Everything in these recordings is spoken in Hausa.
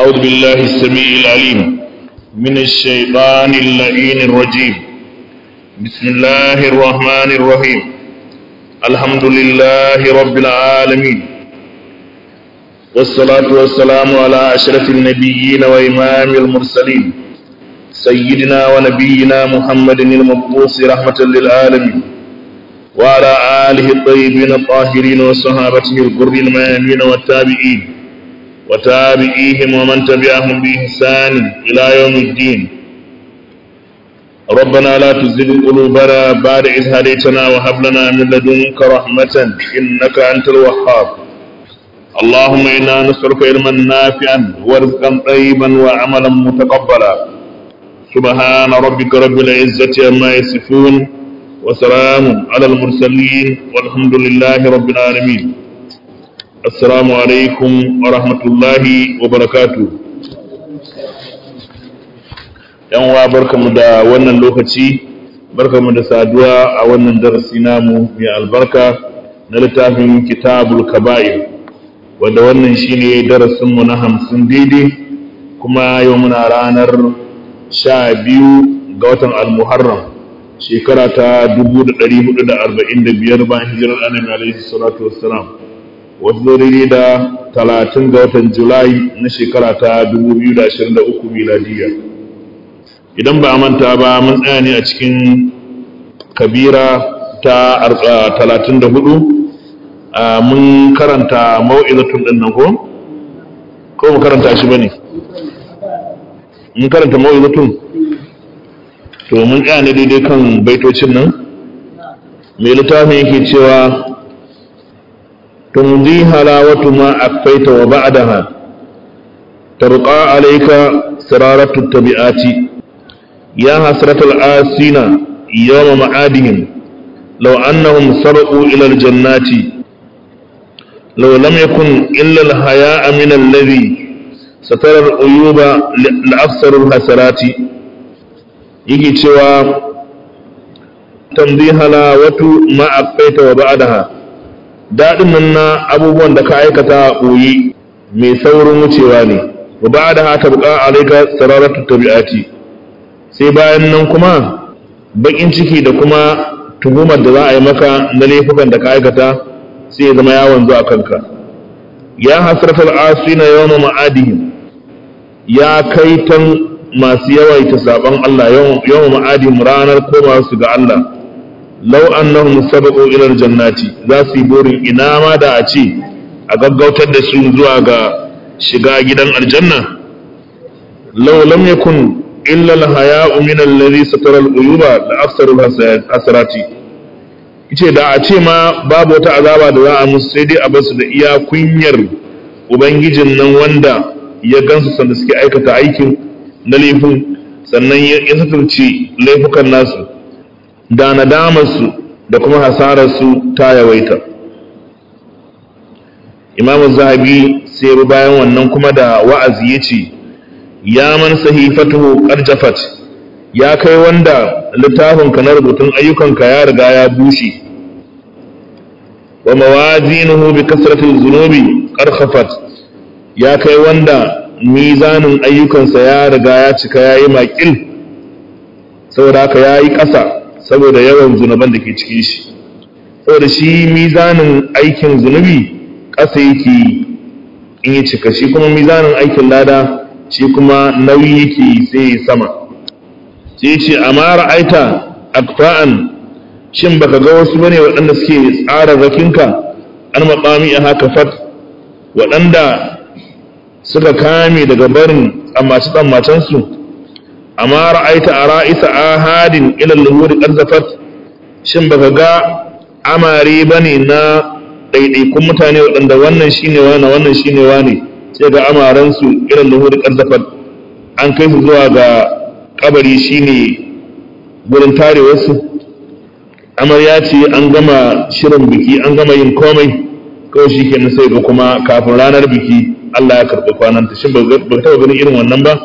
أعوذ بالله السميع العليم من الشيطان اللعين الرجيم بسم الله الرحمن الرحيم الحمد لله رب العالمين والصلاة والسلام على أشرف النبيين وإمام المرسلين سيدنا ونبينا محمد المبعوث رحمة للعالمين وعلى آله الطيبين الطاهرين وصحابته الغر الميامين والتابعين وتابعيهم ومن تبعهم بإحسان إلى يوم الدين ربنا لا تزغ قلوبنا بعد إذ هديتنا وهب لنا من لدنك رحمة إنك أنت الوهاب اللهم إنا نسألك علما نافعا ورزقا طيبا وعملا متقبلا سبحان ربك رب العزة عما يصفون وسلام على المرسلين والحمد لله رب العالمين السلام عليكم ورحمة الله وبركاته yan wa barkamu da wannan lokaci barkamu da saduwa a wannan darasi namu mai albarka na littafin kitabul kaba'ir wanda wannan shine darasinmu na hamsin daidai kuma yau muna ranar sha biyu ga watan almuharram shekara ta 1445 bayan hijirar annabi alaihi salatu wassalam wasu daidai da talatin ga watan julai na shekara ta 2023 miladiyya idan ba a manta ba mun tsaya ne a cikin kabira ta 34 mun karanta mau'izatun ɗin nan ko? ko mu karanta shi ba ne mun karanta mau'izatun to mun tsaya ne daidai kan baitocin nan mai littafin yake cewa تمضي هلاوة ما أكفيت وبعدها ترقى عليك سرارة التبعات يا حسرة الآسين يوم معادهم لو أنهم سرقوا إلى الجنات لو لم يكن إلا الحياء من الذي ستر العيوب لأكثر الحسرات يجي تشوى تمضي هلاوة ما أكفيت وبعدها daɗin nan na abubuwan da ka aikata a ɓoye mai saurin wucewa ne wa ba da hata buƙa alaika sararatu tabi'ati sai bayan nan kuma baƙin ciki da kuma tuhumar da za a yi maka na laifukan da ka aikata sai ya zama yawon zuwa kanka ya hasratar asina yawan ma'adihim ya kai tan masu yawaita saban Allah yawan ma'adihim ranar koma su ga Allah lau annahum sabaqu ila aljannati za su yi burin ina ma da a ce a gaggautar da su zuwa ga shiga gidan aljanna law lam yakun illa alhaya'u min alladhi satara aluyuba la aktharu hasarati yace da a ce ma babu wata azaba da za a musu sai dai a basu da iya kunyar ubangijin nan wanda ya gansu sanda suke aikata aikin na laifin sannan ya satarci laifukan nasu da nadamarsu da kuma hasararsu ta yawaita imamu zahabi sai bayan wannan kuma da wa'azi ya ce ya man sahifatuhu qarjafat ya kai wanda littafinka na rubutun ayyukanka ya riga ya bushe wa mawazinuhu bi kasratil zunubi qarkhafat ya kai wanda mizanin ayyukansa ya riga ya cika yayi makil saboda haka yayi ƙasa saboda yawan zunuban da ke cikin shi saboda shi mizanin aikin zunubi ƙasa yake in yi cika shi kuma mizanin aikin lada shi kuma nauyi yake sai sama sai ce amma ra'aita akfa'an shin baka ga wasu bane waɗanda suke tsara rakinka an maɓami a haka fat waɗanda suka kame daga barin tsammace-tsammacensu amma ra'aita a ra'isa ahadin ilal luhuri qarzafat shin baka ga amare bane na ɗaiɗaikun mutane waɗanda wannan shine wani wannan shine wani sai ga amaran su ilal luhuri qarzafat an kai su zuwa ga kabari shine gurin tarewar su amarya ce an gama shirin biki an gama yin komai kawai shi kenan sai ga kuma kafin ranar biki Allah ya karɓi kwananta shin ba taɓa ganin irin wannan ba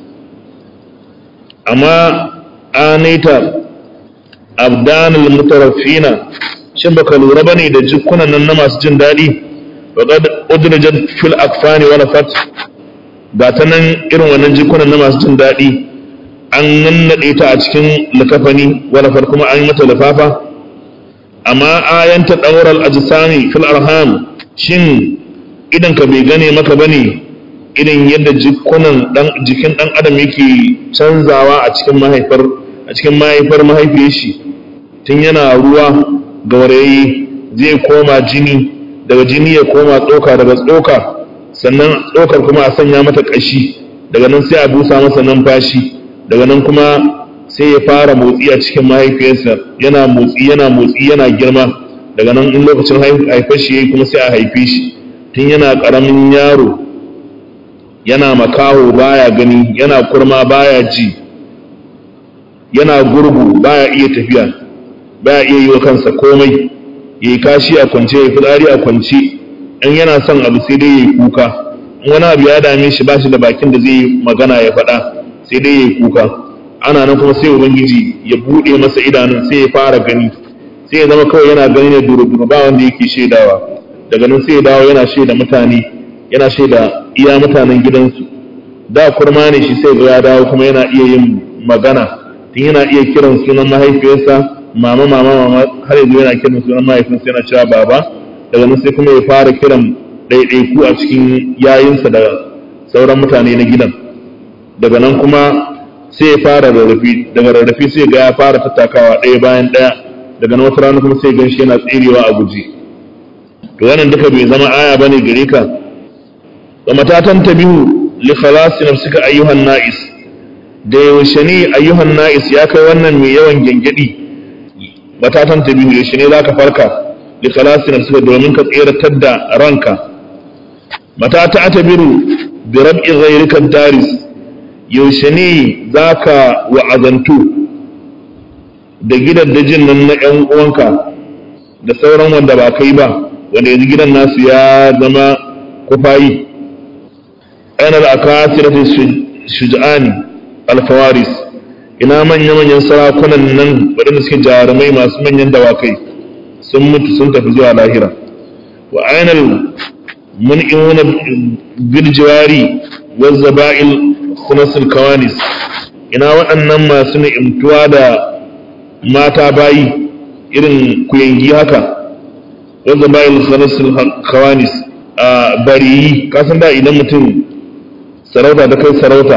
amma anaita abdanul mutaraffina shin baka lura bane da jikunan nan na masu jin daɗi faqad udrijat fil akfani wa nafat ga ta nan irin wannan jikunan na masu jin daɗi an nannaɗe ta a cikin likafani walafar kuma an yi mata lifafa amma ayanta ɗaurar ajisami fil arham shin idan ka bai gane maka bane irin yadda jikunan dan jikin dan adam yake canzawa a cikin mahaifar a cikin mahaifar mahaifiyar shi tun yana ruwa gaurayi zai koma jini daga jini ya koma tsoka daga tsoka sannan tsokar kuma a sanya mata ƙashi daga nan sai a busa masa numfashi daga nan kuma sai ya fara motsi a cikin mahaifiyarsa yana motsi yana motsi yana girma daga nan in lokacin haifar shi yayi kuma sai a haife shi tun yana ƙaramin yaro yana makaho baya gani yana kurma baya ji yana gurgu baya iya tafiya baya iya yi wa kansa komai ya yi kashi a kwance ya fitsari a kwance in yana son abu sai dai ya yi kuka in wani abu ya dame shi ba shi da bakin da zai yi magana ya faɗa sai dai ya yi kuka ana nan kuma sai ubangiji ya buɗe masa idanun sai ya fara gani sai ya zama kawai yana gani ne duru-duru ba wanda yake shaidawa daga nan sai ya dawo yana shaida mutane yana shaida iya mutanen gidansu da kurma ne shi sai ya dawo kuma yana iya yin magana tun yana iya kiran sunan mahaifiyarsa mama mama mama har yanzu yana kiran sunan mahaifinsa yana cewa baba daga nan sai kuma ya fara kiran ɗaiɗaiku a cikin yayinsa da sauran mutane na gidan daga nan kuma sai ya fara rarrafi daga rarrafi sai ga ya fara tattakawa ɗaya bayan ɗaya daga nan wata rana kuma sai gan shi yana tserewa a guji to wannan duka bai zama aya bane gare ka wa matatan tabihu li khalasi nafsika ayyuhan na'is da yaushe ne ayyuhan na'is ya kai wannan mai yawan gengedi matatan tabihu yaushe ne zaka farka li khalasi nafsika domin ka tseratar da ranka matata atabiru bi rab'i ghayrika daris yaushe ne zaka wa'azantu da gidaddajin nan na ƴan uwanka da sauran wanda ba kai ba wanda yanzu gidan nasu ya zama kufayi aina al'akasirati shuja'ani alfawaris ina manya-manyan sarakunan nan waɗanda suke jarumai masu manyan dawakai sun mutu sun tafi zuwa lahira wa ainihin mun'imuna birjiwari wazza ba'il khunasul kawanis ina waɗannan masu ni'imtuwa da mata bayi irin kuyangi haka wazza ba'il khunasul kawanis a bariyi kasan da idan mutum sarauta ta kai sarauta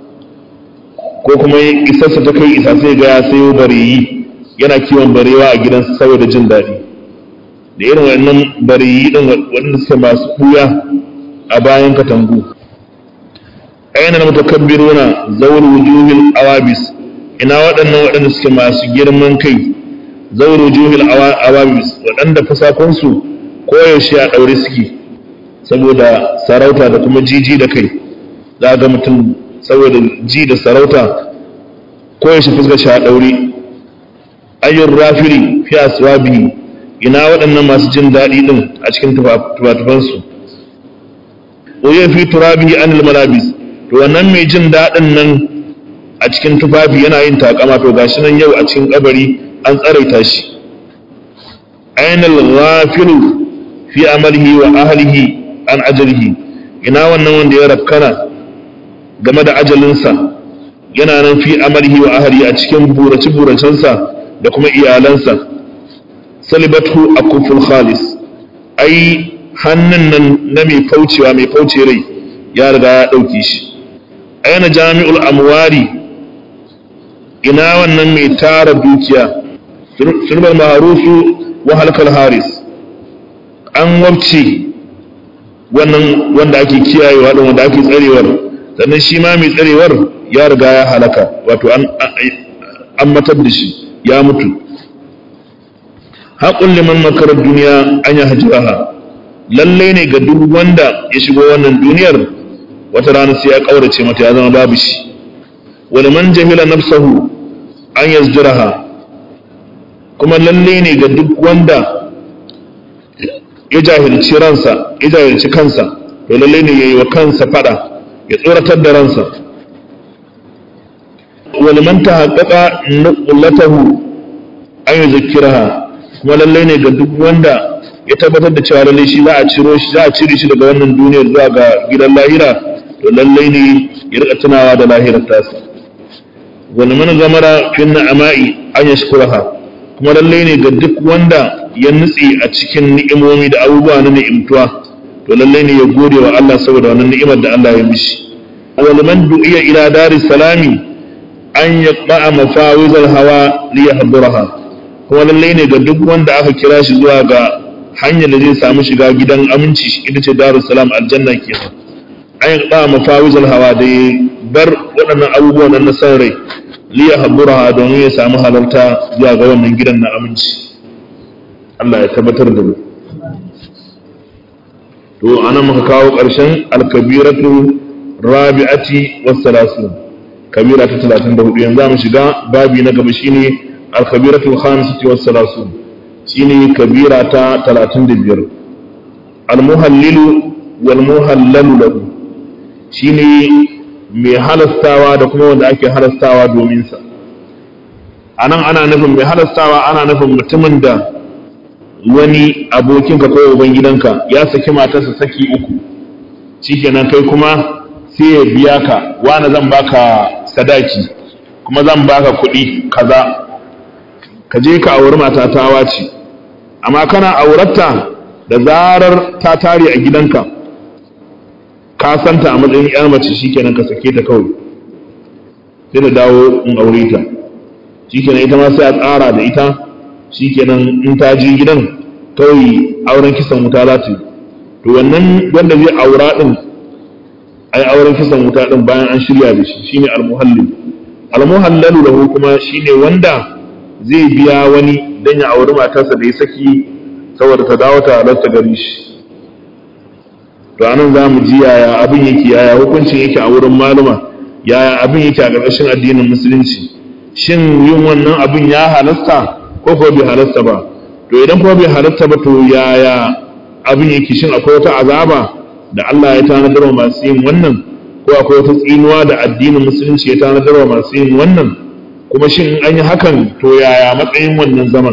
ko kuma isarsa ta kai isa sai ga ya sayo bariyi yana kiwon barewa a gidansa saboda jin daɗi da irin wannan bariyi ɗin waɗanda suke masu ɓuya a bayan katangu ayyana mutakabbiruna zawul wujuhil awabis ina waɗannan waɗanda suke masu girman kai zawul wujuhil awabis waɗanda fasakonsu koyaushe a ɗaure suke saboda sarauta da kuma jiji da kai za ga mutum saboda ji da sarauta koyaushe fuskar shi a ɗaure ayyun rafiri fi aswabihi ina waɗannan masu jin daɗi ɗin a cikin tufatufansu oye fi turabihi anil malabis to wannan mai jin daɗin nan a cikin tufafi yana yin takama to gashi nan yau a cikin kabari an tsaraita shi ainal ghafiru fi amalihi wa ahlihi an ajalihi ina wannan wanda ya rakkana game da ajalinsa yana nan fi amalihi wa ahlihi a cikin burace buracensa da kuma iyalansa salibatu akuful khalis ai hannun nan na mai faucewa mai fauce rai ya riga ya dauke shi aina jami'ul amwari ina wannan mai tara dukiya sulbal maharusu wa halkal haris an wabce wannan wanda ake kiyayewa din wanda ake tsarewar sannan shi ma mai tsarewar ya riga ya halaka wato an an matar da shi ya mutu haƙun liman makarar duniya an yi hajjiraha lalle ne ga duk wanda ya shigo wannan duniyar wata rana sai ya ƙaurace mata ya zama babu shi wani man jahila nafsahu an yazjiraha kuma lalle ne ga duk wanda ya jahilci ransa ya jahilci kansa to lalle ne yayi wa kansa fada ya tsoratar da ransa wani man tahaqqaqa nuqlatahu an yuzakkiraha kuma lalle ne ga duk wanda ya tabbatar da cewa lalle shi za a ciro shi za a cire shi daga wannan duniyar zuwa ga gidan lahira to lallai ne ya rika tunawa da lahirar tasa wani mana gamara fin na'ama'i an yashkuraha kuma lallai ne ga duk wanda ya nutse a cikin ni'imomi da abubuwa na ni'imtuwa to lallai ne ya gode wa Allah saboda wannan ni'imar da Allah ya mishi wal man du'iya ila daris salami an yaqba'a mafawizal hawa li yahduraha kuma lallai ne ga duk wanda aka kira shi zuwa ga hanyar da zai samu shiga gidan aminci ita ce darus salam aljanna kenan an yaqba'a mafawizal hawa da ya bar waɗannan abubuwan na san rai li yahduraha domin ya samu halarta zuwa ga wannan gidan na aminci Allah ya tabbatar da mu to anan muka kawo ƙarshen alkabiratu rabi'ati was salasun kabira ta 34 yanzu mu shiga babi na gaba shine alkabiratu khamisati was salasun shine kabira ta 35 almuhallilu wal muhallalu lahu shine mai halastawa da kuma wanda ake halastawa domin sa anan ana nufin mai halastawa ana nufin mutumin da wani abokinka ko ubangidanka ya saki matarsa saki uku shikenan kai kuma sai ya biya ka wani zan baka sadaki kuma zan baka kuɗi kaza ka je ka auri mata ta wace amma kana auratta da zarar ta tare a gidanka ka santa a matsayin yar mace shikenan ka sake ta kawai sai da dawo in aure ta shikenan ita ma sai a tsara da ita shikenan in ta je gidan kawai auren kisan wuta za ta yi to wannan wanda zai aura din ai auren kisan wuta din bayan an shirya da shi shine almuhallil almuhallalu lahu kuma shine wanda zai biya wani dan ya auri matarsa da ya saki saboda ta dawo ta halarta gari shi to anan za mu ji yaya abin yake yaya hukuncin yake a wurin maluma yaya abin yake a ƙarƙashin addinin musulunci shin yin wannan abin ya halasta ko ko bai halasta ba to idan kuma bai halasta ba to yaya abin yake shin akwai wata azaba da Allah ya tanadar wa masu yin wannan ko akwai wata tsinuwa da addinin musulunci ya tanadar wa masu yin wannan kuma shin an yi hakan to yaya matsayin wannan zaman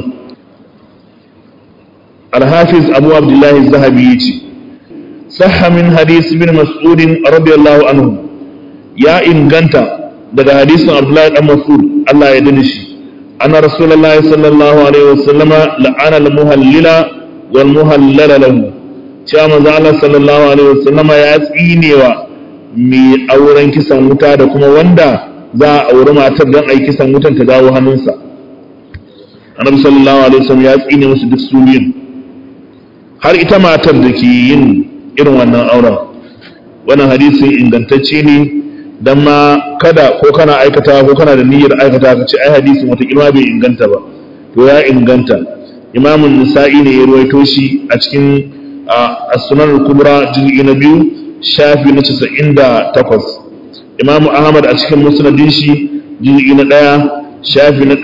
alhafiz abu abdullahi zahabi ya ce sahha min hadis bin mas'udin radiyallahu anhu ya inganta daga hadisin abdullahi dan mas'ud Allah ya dani shi anna rasulullahi sallallahu alaihi wasallam la'ana al-muhallila wal muhallala lahu cewa manzo Allah sallallahu alaihi wasallam ya tsinewa mai auren kisan wuta da kuma wanda za a auri matar don ai kisan wutan ta dawo hannunsa annabi sallallahu alaihi wasallam ya tsine musu duk su biyun har ita matar da ke yin irin wannan auren wannan hadisin ingantacce ne dan ma kada ko kana aikata ko kana da niyyar aikata ka ce ai hadisin wata kilma bai inganta ba to ya inganta imamun nisa'i ne ya ruwaito shi a cikin as-sunan al-kubra juz'i na biyu shafi na 98 imamu ahmad a cikin musnadin shi juz'i na ɗaya shafi na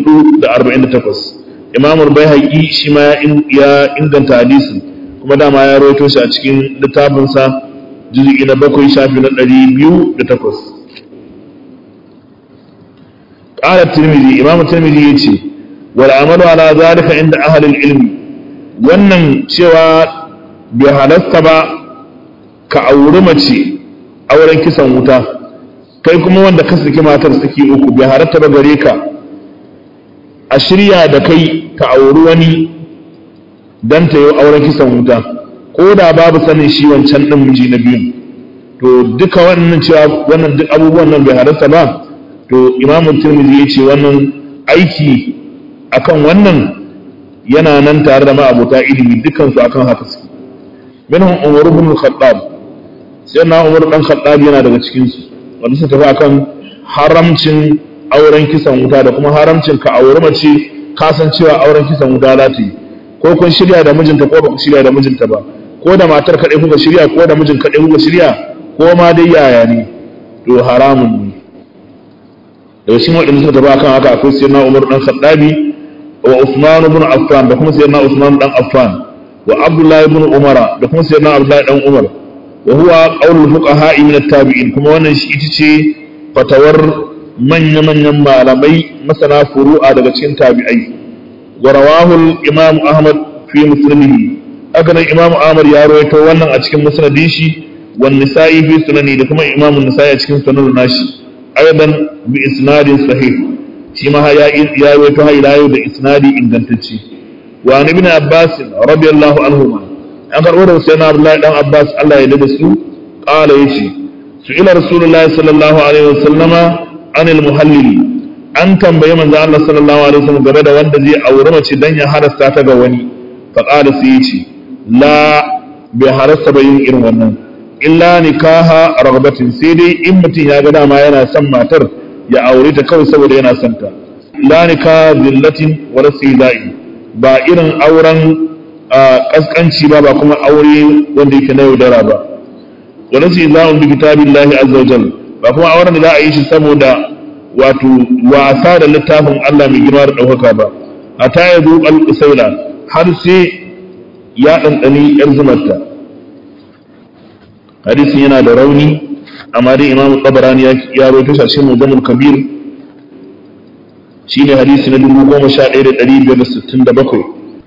448 imamu bai shi ma ya inganta hadisin kuma dama ya rawaito shi a cikin littafinsa juz'i na bakwai shafi na 208 qala tirmidhi imamu tirmidhi yace wal amalu ala zalika inda ahli ilmi wannan cewa bai halasta ba ka auri mace auren kisan wuta kai kuma wanda ka saki matar saki uku bai halatta ba gare ka a shirya da kai ka auri wani dan ta yi auren kisan wuta ko da babu sanin shi wancan ɗin miji na biyun to duka wannan cewa wannan duk abubuwan nan bai halatta ba to imamun turmizi ya ce wannan aiki akan wannan yana nan tare da ma'abota ilimi dukansu akan haka su minhum umar ibn al-khattab sai na umar dan khattab yana daga cikin su wanda suka tafi akan haramcin auren kisan wuta da kuma haramcin ka auri mace kasancewa auren kisan wuta za ta yi ko kun shirya da mijinta ko ba ku shirya da mijinta ba ko da matar kaɗai kuka shirya ko da mijin kaɗai kuka shirya ko ma dai yaya ne to haramun ne daga cikin waɗanda suka tafi akan haka akwai sayyidina umar dan khattabi wa usman ibn affan da kuma sayyidina usman dan affan wa abdullahi ibn umara da kuma sayyidina abdullahi dan umar wa huwa qaulul fuqaha min at-tabi'in kuma wannan shi ita ce fatawar manya-manyan malamai masana furu'a daga cikin tabi'ai wa rawahu al-imam ahmad fi muslimihi haka nan imam ahmad ya rawaito wannan a cikin musnadin shi wan nisa'i fi sunani da kuma imamu nisa'i a cikin sunan nashi aidan bi isnadin sahih shi ma ya ya wato ha ila da isnadi ingantacce wa an ibn abbas radiyallahu anhu an karbo da sayyidina abdullahi dan abbas Allah ya dade su qala yace su ila rasulullahi sallallahu alaihi wasallama anil muhallili an tambayi manzo Allah sallallahu alaihi wasallam game da wanda zai aure mace dan ya harasta ta ga wani fa qala sai yace la bai harasta ba yin irin wannan illa nikaha ragbatin sai dai in mutum ya ga dama yana son matar ya aure ta kawai saboda yana son ta la nikaha zillatin wala sidai ba irin auren kaskanci ba ba kuma aure wanda yake na yaudara ba wala sidai bi kitabillahi azza wajal ba kuma auren da za a yi shi saboda wato wasa da littafin Allah mai girma da ɗaukaka ba a ta ya zo al har sai ya ɗanɗani ‘yar zumarta hadisin yana da rauni amma dai imamu tabarani ya roto shi a cikin mujamul kabir shine hadisi na dubu goma sha ɗaya da ɗari biyar da sittin da bakwai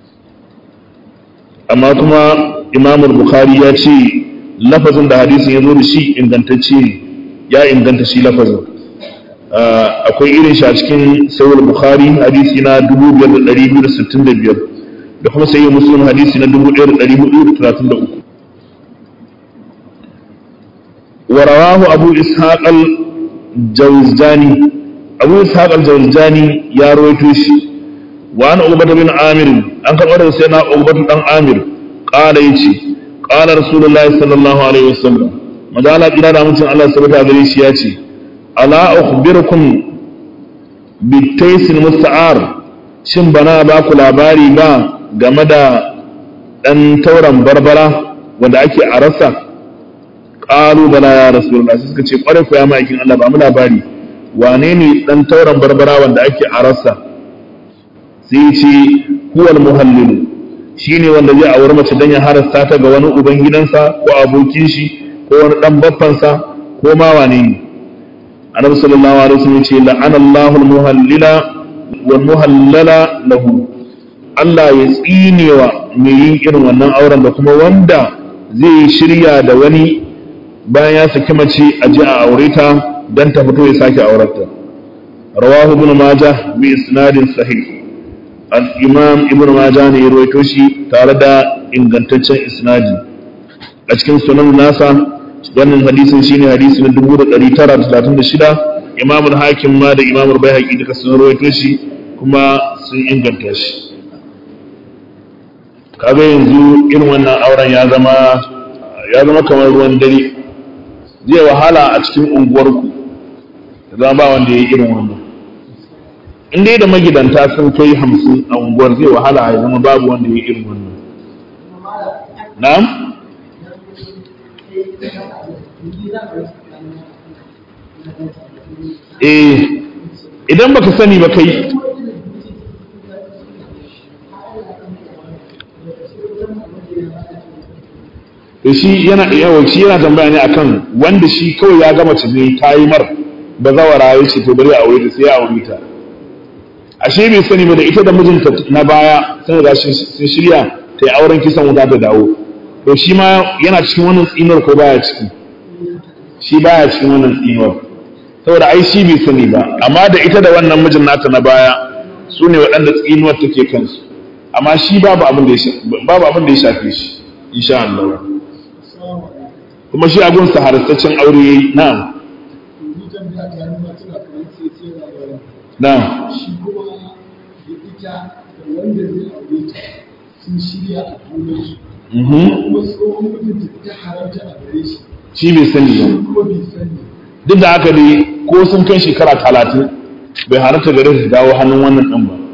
amma kuma imamul bukhari ya ce lafazin da hadisin ya zo da shi ingantacce ne ya inganta shi lafazin akwai irin shi a cikin sayar bukhari hadisi na 5265 da kuma sayi muslim hadisi na 1433 wa rawahu abu ishaq al-jawzani abu ishaq al-jawzani ya rawaito shi wa an ubata bin amir an karɓar da sai na ubata dan amir qala yace qala rasulullahi sallallahu alaihi wasallam madala kira da mutum Allah subhanahu gare shi yace ala ukhbirukum bitaisin musta'ar shin bana ba ku labari ba game da dan tauran barbara wanda ake a rasa qalu bala ya rasulullah suka ce kware ku ya ma'aikin Allah ba mu labari wane ne dan tauran barbara wanda ake a rasa sai ce huwal muhallil shine wanda zai auri mace dan ya harasta ta ga wani uban gidansa ko abokin shi ko wani dan baffansa ko ma wane ne annabi sallallahu alaihi wasallam ce la'ana Allahu al-muhallila wal muhallala lahu Allah ya tsinewa mai yin irin wannan auren da kuma wanda zai shirya da wani bayan ya saki mace a ji a aure ta dan ta fito ya sake aurarta rawahu ibn majah bi isnadin sahih al-imam ibn majah ne ya rawaito shi tare da ingantaccen isnadi a cikin sunan nasa wannan hadisin shine hadisi na 1936 Imam al-Hakim ma da Imam al-Baihaqi duka sun rawaito shi kuma sun inganta shi kaga yanzu irin wannan auren ya zama ya zama kamar ruwan dare zai wahala a cikin unguwarku da zama ba wanda ya yi irin wannan in dai da magidanta sun kai hamsin a unguwar zai wahala ya zama babu wanda ya yi irin wannan na'am eh idan baka sani ba kai to shi yana yawa shi yana tambaya ne akan wanda shi kawai ya gama ci ne kayi mar ba zawara ya ce to bari a aure ta sai ya aure ta ashe bai sani ba da ita da mijinta na baya sun riga sun shirya ta yi auren kisan wuta ta dawo to shi ma yana cikin wannan tsinuwar ko baya ciki shi baya cikin wannan tsinuwar saboda ai shi bai sani ba amma da ita da wannan mijin nata na baya su ne waɗanda tsinuwar take kansu amma shi babu abin da ya babu abin da ya shafe shi insha Allah kuma shi abun sa harastaccen aure yayi na'am na'am shi kuma da ita da wanda zai aure ta sun shirya a junansu kuma tsohon mijinta ta haramta a gare shi shi bai sani ba kuma bai sani duk da haka dai ko sun kai shekara talatin bai halatta gare su dawo hannun wannan ɗin ba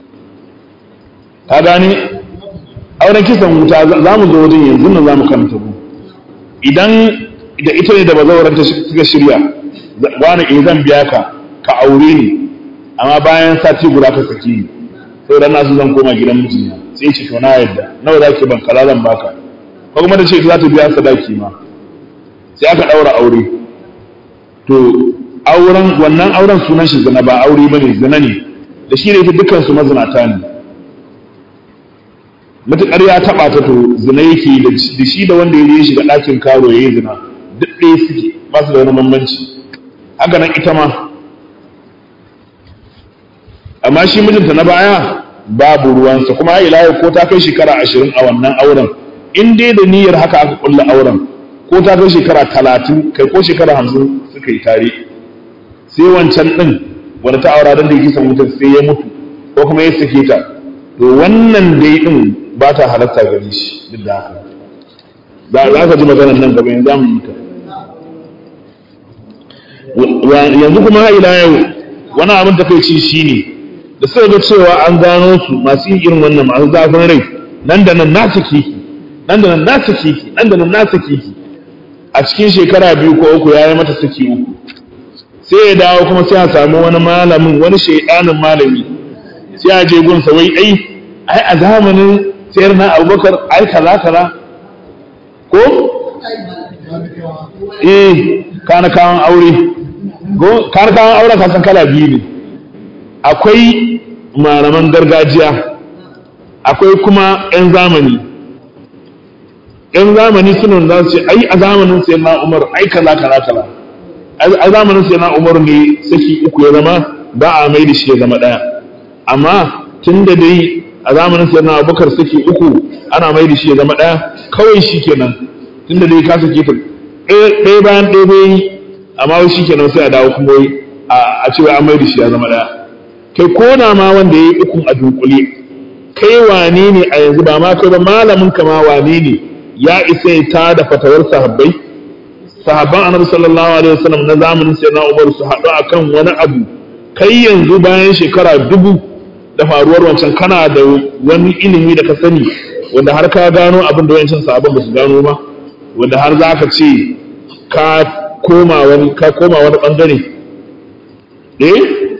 ka gane auren kisan wuta za mu zo wajen yanzu nan za mu karanta mu idan da ita ne da bazawaranta suka shirya wani eh zan biya ka ka aure ni amma bayan sati guda ka saki ni sai dan nasu zan koma gidan mijina sai ce to na yadda nawa za ki ban kaza zan baka ko kuma da ce za ta biya sadaki ma sai aka daura aure to auren wannan auren sunan shi zina ba aure bane zina ne da shi da ita dukkan su mazinata ne matuƙar ya taɓa ta to zina yake da shi da wanda ya shiga ɗakin karo ya yi zina duk ɗaya suke ba su da wani bambanci haka nan ita ma amma shi mijinta na baya babu ruwansa kuma ila yau ko ta kai shekara ashirin a wannan auren in dai da niyyar haka aka kulla auren ko ta kai shekara talatin kai ko shekara hamsin suka yi tare sai wancan ɗin wani ta aura don da yake son mutum sai ya mutu ko kuma ya sake ta to wannan dai ɗin ba ta halatta gare shi duk da haka za ka ji maganar nan gaba yanzu mu yi ta yanzu kuma ila yau wani abin ta kai ci shi ne da suka ga cewa an gano su masu yin irin wannan masu zafin rai nan da nan na saki nan da nan na saki nan da nan na saki a cikin shekara biyu ko uku ya yi mata saki uku sai ya dawo kuma sai a samu wani malamin wani shaidanin malami sai a je gunsa wai ai ai a zamanin sayar na abubakar ai kaza kaza ko eh kana kawan aure kana kawan aure kasan kala biyu ne akwai malaman gargajiya akwai kuma 'yan zamani 'yan zamani suna za su ce ai a zamanin sai na umar ai kaza kaza kaza a zamanin sai na umar ne saki uku ya zama ba a mai da shi ya zama ɗaya amma tun da dai a zamanin sai na abubakar saki uku ana mai da shi ya zama ɗaya kawai shi kenan tun da dai ka sake ta ɗaya bayan ɗaya bai amma wai shi kenan sai a dawo kuma a ce an mai da shi ya zama ɗaya kai ko na ma wanda ya yi ukun a dunkule kai wane ne a yanzu ba ma kai ba malamin ka ma wane ne ya isa ya ta da fatawar sahabbai sahabban annabi sallallahu alaihi wasallam na zamanin sayyidina Umar su haɗu akan wani abu kai yanzu bayan shekara dubu da faruwar wancan kana da wani ilimi da ka sani wanda har ka gano abin da wancan sahabban ba su gano ba wanda har za ka ce ka koma wani ka koma wani bangare eh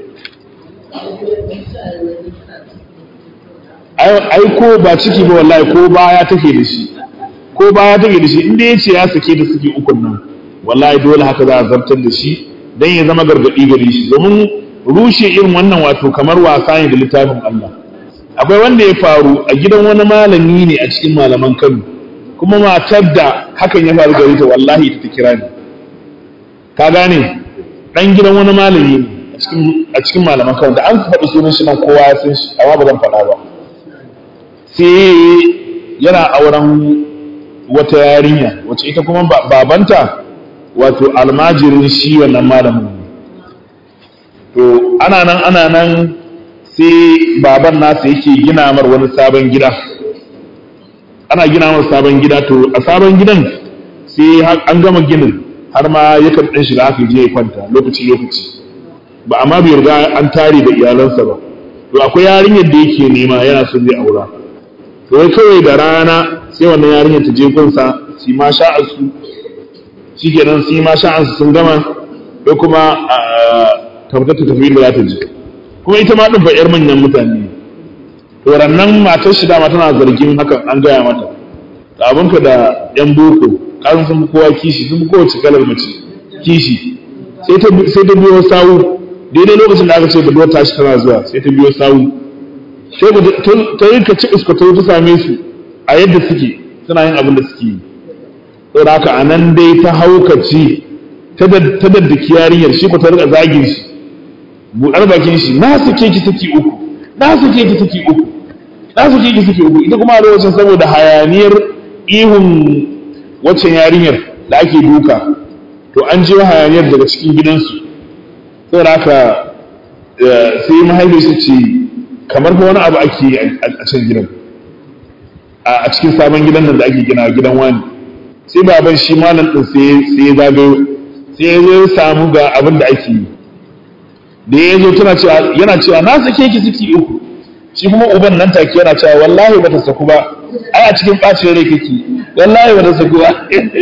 ai ko ba ciki ba wallahi ko baya take da shi ko baya take da shi inda ya ce ya sake da suke ukun nan wallahi dole haka za a zartar da shi dan ya zama gargadi gare shi domin rushe irin wannan wato kamar wasa ne da littafin Allah akwai wanda ya faru a gidan wani malami ne a cikin malaman Kano kuma matar da hakan ya faru gare ta wallahi ita ta kira ni ka gane dan gidan wani malami ne a cikin malaman Kano da an faɗi sunan shi nan kowa ya san shi amma ba zan faɗa ba sai yana auren wata yarinya wacce ita kuma babanta wato almajirin shi wannan malamin to ana nan ana nan sai baban nasa yake gina mar wani sabon gida ana gina mar sabon gida to a sabon gidan sai an gama ginin har ma yakan ɗan shiga aka je ya kwanta lokaci lokaci ba amma bai riga an tare da iyalansa ba to akwai yarinyar da yake nema yana son zai aura to wai kawai da rana sai wannan yarinyar ta je gunsa su ma sha'ansu shi kenan su ma sha'ansu sun gama ko kuma ta fita ta tafi da za ta je kuma ita ma ɗin fa ƴar manyan mutane ne to rannan matar shi dama tana zargin hakan an gaya mata da abinka da ƴan boko kasan sun fi kowa kishi sun fi kowace kalar mace kishi sai ta biyo sawu daidai lokacin da aka ce budurwar tashi tana zuwa sai ta biyo sawu sai ta yi ka ci iskwato ta same su a yadda suke suna yin abin da suke yi saboda haka a nan dai ta haukaci ta daddaki yarinyar shi ko ta rika zagin shi buɗar bakin shi na sake ki saki uku na sake ki saki uku na sake ki saki uku ita kuma a lokacin saboda hayaniyar ihun waccan yarinyar da ake duka to an je hayaniyar daga cikin gidansu saboda haka sai mahaifiyarsa ce kamar fa wani abu ake yi a can gidan a cikin sabon gidan nan da ake gina gidan wani sai baban shi malam din sai ya zagayo sai ya zo samu ga abin da ake yi da ya zo tana cewa yana cewa na sake ki ciki uku shi kuma uban nan take yana cewa wallahi bata saku ba ai a cikin bacin rai kake wallahi bata saku ba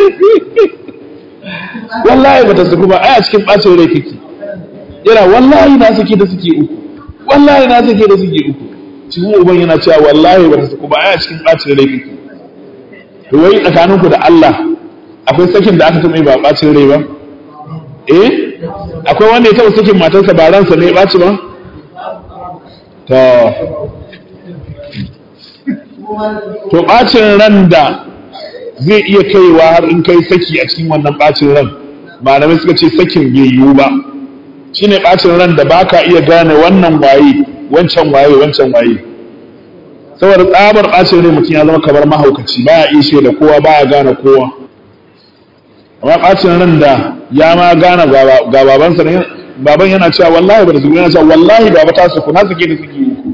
wallahi bata saku ba ai a cikin bacin rai kake yana wallahi na sake da suke uku wallahi na sake da suke uku shi kuma uban yana cewa wallahi bata saku ba ai a cikin bacin rai kake to wai tsakaninku da Allah akwai sakin da aka taɓa ba bacin rai ba eh akwai wanda ya taɓa sakin matarsa ba ransa ne ya ɓaci ba to to ɓacin ran da zai iya kaiwa har in kai saki a cikin wannan ɓacin ran malamai suka ce sakin bai yiwu ba shine ɓacin ran da baka iya gane wannan waye wancan waye wancan waye saboda tsabar ɓacin rai mutum ya zama kamar mahaukaci baya iya shaida kowa baya gane kowa amma ɓacin ran da ya ma gane ga babansa ne baban yana cewa wallahi ba da zuwa yana cewa wallahi baba ta suku na suke da suke uku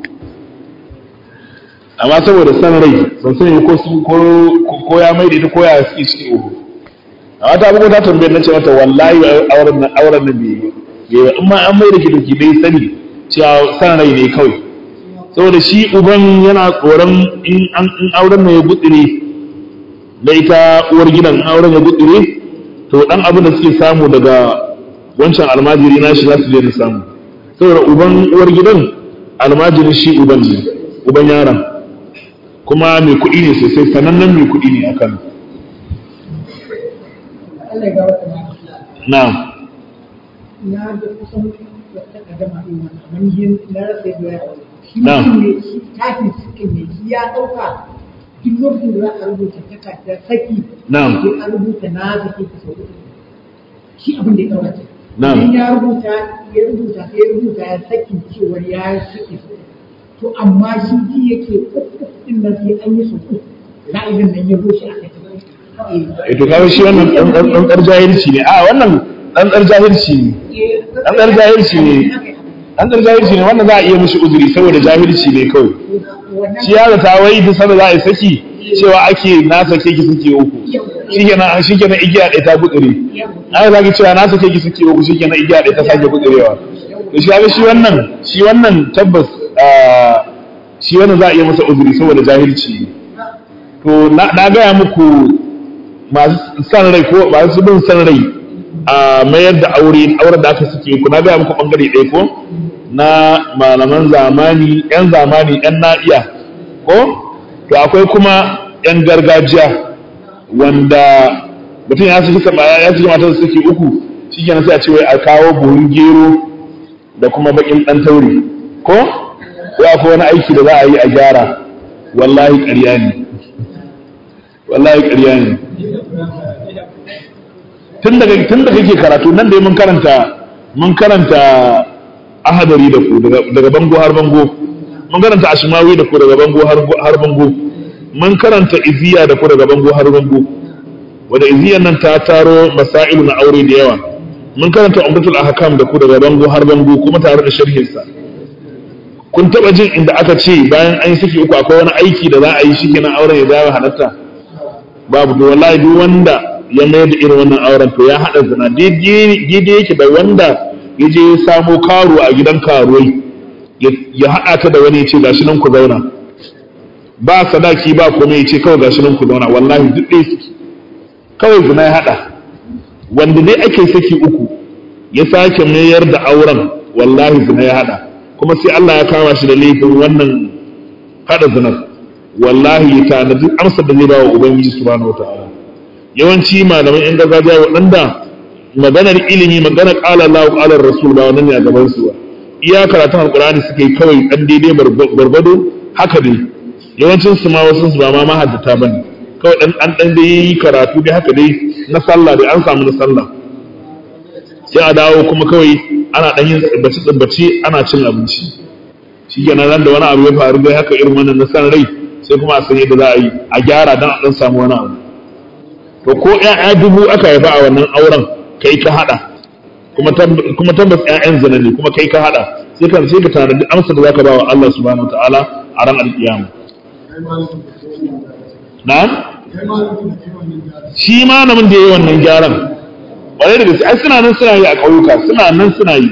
amma saboda san rai ban sani ko su ko ya mai da ita ko ya suke suke uku amma ta bugu ta tambayar na ce mata wallahi auren nan auren nan bai yi ba in ma an mai da ki doki dai sani cewa san rai ne kawai saboda shi uban yana tsoron in an in auren nan ya gutsire da ita uwar gidan auren ya gutsire to dan abin da suke samu daga wancan almajiri nashi za su je da samu saboda uban uwar gidan almajirin shi uban ne uban yaron kuma mai kuɗi ne sosai sanannen mai kuɗi ne a kan na na da kusan wata kadama ɗin wani amma yin na rasa yadda ya shi Na. mutum ne shi tafi suke ne shi ya ɗauka duk lokacin da za a rubuta takardar saki Na'am. sai a rubuta na sake ki sau uku shi abin da ya ɗauka ce Na'am. idan ya rubuta ya rubuta sai ya rubuta ya saki cewar ya saki sau uku. to amma shi ji yake uku ɗin nan sai an yi sau uku ra'ayin nan ya zo shi a kai e to kawai shi wannan ɗanɗar jahilci ne a wannan ɗanɗar jahilci ne Ɗan jahilci ne. ɗanɗar jahilci ne wannan za a iya mishi uzuri saboda jahilci ne kawai shi ya zata wai duk sanda za a yi saki cewa ake na sake ki suke uku shikenan shikenan igiya ɗaya ta gutsire an zaki cewa na sake ki suke uku shikenan igiya ɗaya ta sake gutsurewa to shi ga shi wannan shi wannan tabbas ah, shi wannan za a iya masa uzuri saboda jahilci ne to na na gaya muku masu san rai ko masu bin san rai a mayar da aure auren da aka suke ku na gaya muku bangare ɗaya ko na malaman zamani yan zamani yan na'iya ko to akwai kuma yan gargajiya wanda mutum ya saki sama ya saki matar suke uku shi kenan sai a ce wai a kawo buhun gero da kuma bakin dan taure ko ko akwai wani aiki da za a yi a gyara wallahi ƙarya ne wallahi ƙarya ne tun daga tun da kake karatu nan dai mun karanta mun karanta ahadari da ku daga daga bango har bango mun karanta ashmawi da ku daga bango har har bango mun karanta iziya da ku daga bango har bango wanda iziyan nan ta taro masailu na aure da yawa mun karanta umdatul ahkam da ku daga bango har bango kuma tare da sharhin sa kun taba jin inda aka ce bayan an yi saki uku akwai wani aiki da za a yi shikenan auren ya dawo halatta babu to wallahi duk wanda ya mai da irin wannan auren to ya hada zina daidai yake da wanda ya je ya samo karo a gidan karuwai ya haɗa ta da wani ya ce gashi nan ku zauna ba sadaki ba kuma ya ce kawai gashi nan ku zauna wallahi duk ɗaya suke kawai zina ya haɗa wanda dai ake saki uku ya sake mayar da auren wallahi zina ya haɗa kuma sai Allah ya kama shi da laifin wannan haɗa zinar wallahi ya tanadi amsar da zai ba wa ubangiji subhanahu wataala yawanci malaman yan gargajiya waɗanda maganar ilimi maganar ƙala Allah ƙalar rasul ba wannan ne a gaban su ba iya karatun alƙur'ani suke yi kawai ɗan daidai barbado haka dai yawancin su ma wasu su ba ma mahaddata bane kawai ɗan an ɗan dai yi karatu dai haka dai na sallah dai an samu na sallah sai a dawo kuma kawai ana ɗan yin tsibbaci tsibbaci ana cin abinci shi kenan nan da wani abu ya faru dai haka irin wannan na san rai sai kuma a san yadda za a yi a gyara don a ɗan samu wani abu to ko ƴaƴa dubu aka haifa a wannan auren kai ka haɗa kuma tabbas ƴaƴan zina ne kuma kai ka haɗa sai ka sai ka tanadi amsa da zaka ba wa Allah subhanahu wataala a ran alƙiyama na'am shi ma namun da yayi wannan gyaran ƙwarai da gaske ai suna nan suna yi a ƙauyuka suna nan suna yi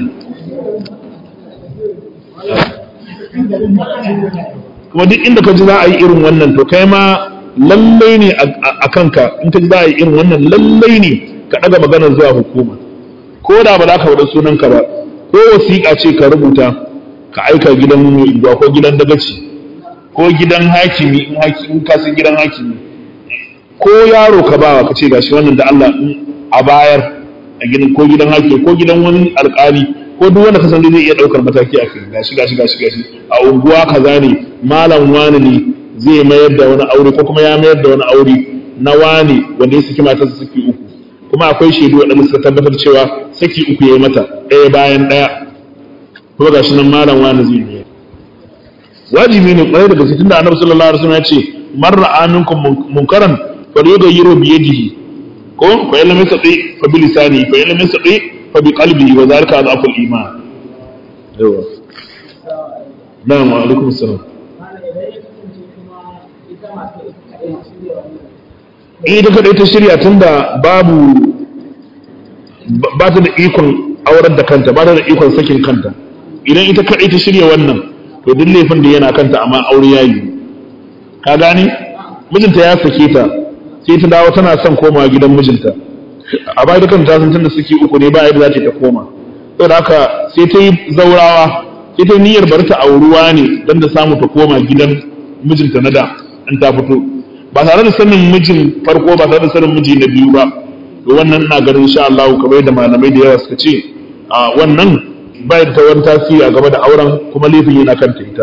kuma duk inda ka ji za a yi irin wannan to kai ma lallai ne a kanka in ka ji za a yi irin wannan lallai ne ka ɗaga maganar zuwa hukuma ko da ba za ka faɗa sunanka ba ko wasiƙa ce ka rubuta ka aika gidan mai ko gidan dagaci ko gidan hakimi in hakimi ka san gidan hakimi ko yaro ka bawa ka ce gashi wannan da Allah a bayar a gidan ko gidan hakimi ko gidan wani alƙali ko duk wanda ka san zai iya ɗaukar mataki a kai gashi gashi gashi gashi a unguwa kaza ne malam wani ne zai mayar da wani aure ko kuma ya mayar da wani aure na wane wanda ya saki matarsa saki uku kuma akwai shaidu waɗanda suka tabbatar cewa saki uku ya yi mata ɗaya bayan ɗaya kuma gashi nan malam wani zai biya wajibi ne kwarai da gaske tunda annabi sallallahu alaihi wasallam ya ce man ra'a minkum munkaran falyughayyiru bi yadihi ko fa illam yastati fa bi lisani fa illam yastati fa bi qalbihi wa zalika adhaful iman yawa na'am wa alaikum assalam in ita kadai ta shirya tunda babu ba ta da ikon aurar da kanta ba ta da ikon sakin kanta idan ita kadai ta shirya wannan to duk laifin da yana kanta amma aure ya yi ka gane mijinta ya sake ta sai ta dawo tana son komawa gidan mijinta a baya dukan ta san tunda suke uku ne ba yadda za ta koma saboda haka sai ta yi zaurawa sai ta niyyar bari ta auruwa ne don da samu ta koma gidan mijinta na da in ta fito ba tare da sanin mijin farko ba tare da sanin miji na biyu ba to wannan na ganin insha Allah kamar da malamai da yawa suka ce a wannan bai da wani tasiri a gaba da auren kuma laifin yana kanta ita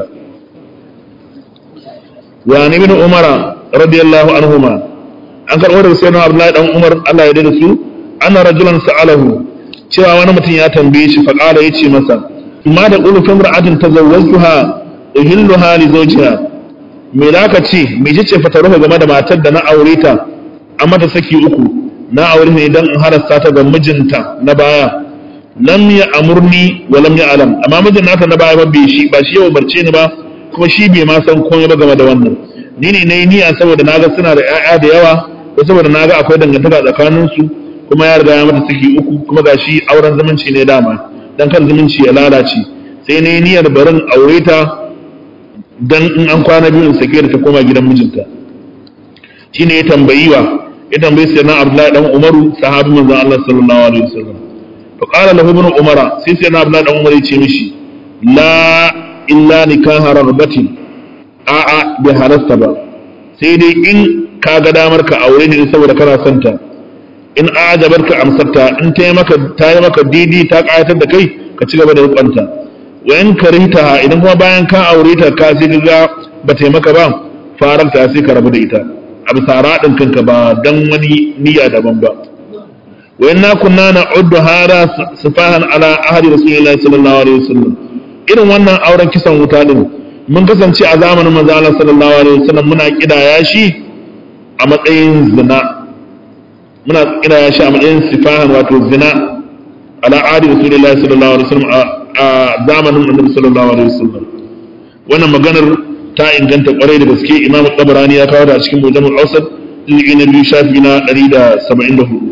wa ni bin umara radiyallahu anhuma an karɓo daga sayyidina abdullahi dan umar Allah ya dade su anna rajulan sa'alahu cewa wani mutum ya tambaye shi faqala yace masa ma da qulu fi imra'atin tazawwajtuha uhilluha li zawjiha me za ka ce me ce fataruka game da matar da na aure ta an mata saki uku na aure ne dan in harasta ta ga mijinta na baya lam ya amurni wa lam ya alam amma mijin nata na baya ba bai shi ba shi ya umarce ni ba kuma shi bai ma san komai ba game da wannan ni ne nayi niyya saboda naga suna da ƴaƴa da yawa ko saboda naga akwai dangantaka tsakanin su kuma ya riga ya mata saki uku kuma gashi auren zumunci ne dama dan kan zumunci ya lalace sai nayi niyyar barin aure ta dan in an kwana biyu in sake da ta koma gidan mijinta shine ya tambayi wa ya tambayi sai na Abdullahi dan Umaru sahabi manzon Allah sallallahu alaihi wasallam fa qala lahu ibn Umara sai sai na Abdullahi dan Umar ya ce mishi la illa nikaha rabbatin a a bai halasta ba sai dai in ka ga damar ka aure ne saboda kana son ta in ajabarka amsarta in ta yi maka ta yi maka didi ta kayatar da kai ka ci gaba da rukunta wa in karita idan kuma bayan ka aure ta ka sai ga ba ta maka ba faranta sai ka rabu da ita a bisa radin kanka ba dan wani niyya daban ba wa inna kunna na'uddu hada sifahan ala ahli rasulillahi sallallahu alaihi wasallam irin wannan auren kisan wuta din mun kasance a zamanin manzo Allah sallallahu alaihi wasallam muna kidaya shi a matsayin zina muna kidaya shi a matsayin sifahan wato zina ala ahli rasulillahi sallallahu alaihi wasallam a zamanin annabi sallallahu alaihi wasallam wannan maganar ta inganta kwarai da gaske imamu tabarani ya kawo da cikin mujamul awsat juz'i na biyu shafi na 174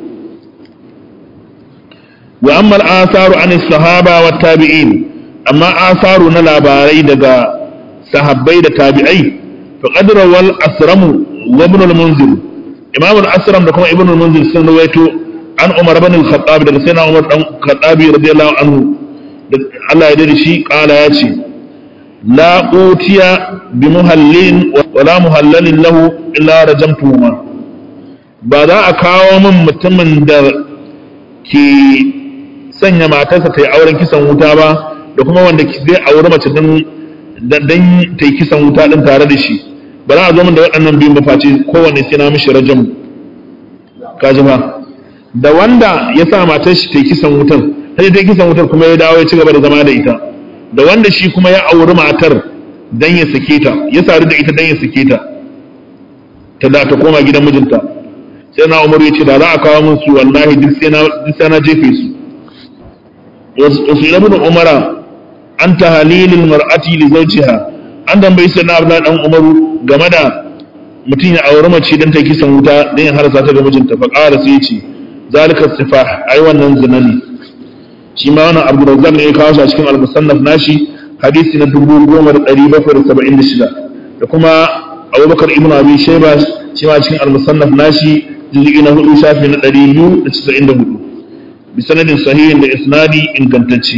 wa amma al-atharu an sahaba wa tabi'in amma atharu na labarai daga sahabbai da tabi'ai fa qad rawal asramu wa ibn al-munzir imam al-asram da kuma ibn al-munzir sun rawaito an umar ibn al-khattab daga sayyidina umar dan khattabi radiyallahu anhu Allah ya dade shi kala ya ce la utiya bi muhallin wa la muhallalin lahu illa rajamtuhuma ba za a kawo min mutumin da ke sanya matarsa ta yi auren kisan wuta ba da kuma wanda zai auri mace dan dan ta yi kisan wuta din tare da shi ba za a zo min da waɗannan biyun ba face kowanne sai na mishi rajam kaji ba da wanda ya sa matar shi ta yi kisan wutan sai ta kisan wutar kuma ya dawo ya ci gaba da zama da ita da wanda shi kuma ya auri matar dan ya sake ta ya sadu da ita dan ya sake ta ta da ta koma gidan mijinta sai na umaru ya ce da za a kawo min su wallahi duk sai na duk sai na jefe su wasu ibn umara an ta halilil mar'ati li zawjiha an tambayi sai na abdullahi dan umaru game da mutum ya auri mace dan ta kisan wuta dan ya harasa ta ga mijinta fa qala sai ya ce zalika sifah ai wannan zina ne shi ma wannan abu da ne ya kawo shi a cikin al-musannaf nashi hadisi na 10776 da kuma abubakar ibn abi shayba shi ma cikin al-musannaf nashi juz'i na 4 shafi na 294 bi sanadin sahihin da isnadi ingantacce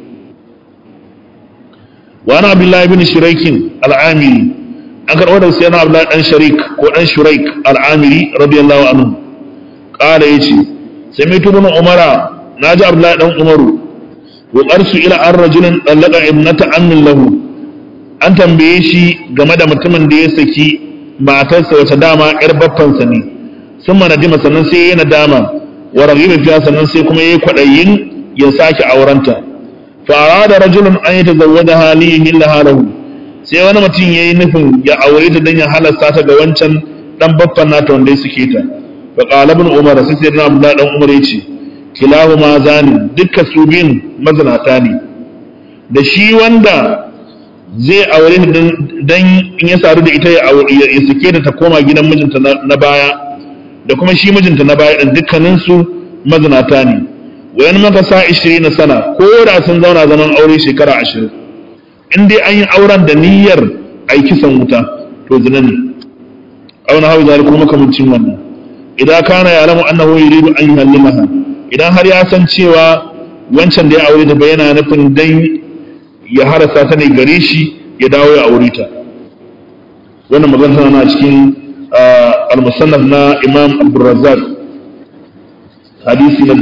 wa ana abdullahi ibn shuraikin al-amiri an karɓo da sayyidina abdullahi dan sharik ko dan shuraik al-amiri radiyallahu anhu qala yace sami'tu ibn umara na ji abdullahi dan umaru wa qarsu ila an rajulin dallaka ibnata ammin lahu an tambaye shi game da mutumin da ya saki matarsa wata dama yar baffansa ne sun mana dima sannan sai ya nadama wa raghiba fiha sannan sai kuma yayi kwadayin ya sake aurenta fa arada rajulun an yatazawwajaha li yuhillaha lahu sai wani mutum yayi nufin ya aure ta dan ya halasta ta ga wancan dan baffan nata wanda ya suke ta fa qala ibn umar sai sai na abdullahi dan umar yace kilahu ma zani dukkan su biyun mazinata ne da shi wanda zai aure ta dan in ya sadu da ita ya sake ta ta koma gidan mijinta na baya da kuma shi mijinta na baya din dukkanin su mazinata ne wayan maka sa 20 sana ko da sun zauna zaman aure shekara 20 in dai an yi auren da niyyar ai kisan wuta to zina ne auna hawa zalika kuma kamancin wannan idan kana ya lamu annahu yuridu an yuhallimaha idan har ya san cewa wancan da ya aure ta bayyana nufin dan ya harasa ta ne gare shi ya dawo ya aure ta wannan magana tana cikin al-musannaf na Imam Abdurrazzaq hadisi na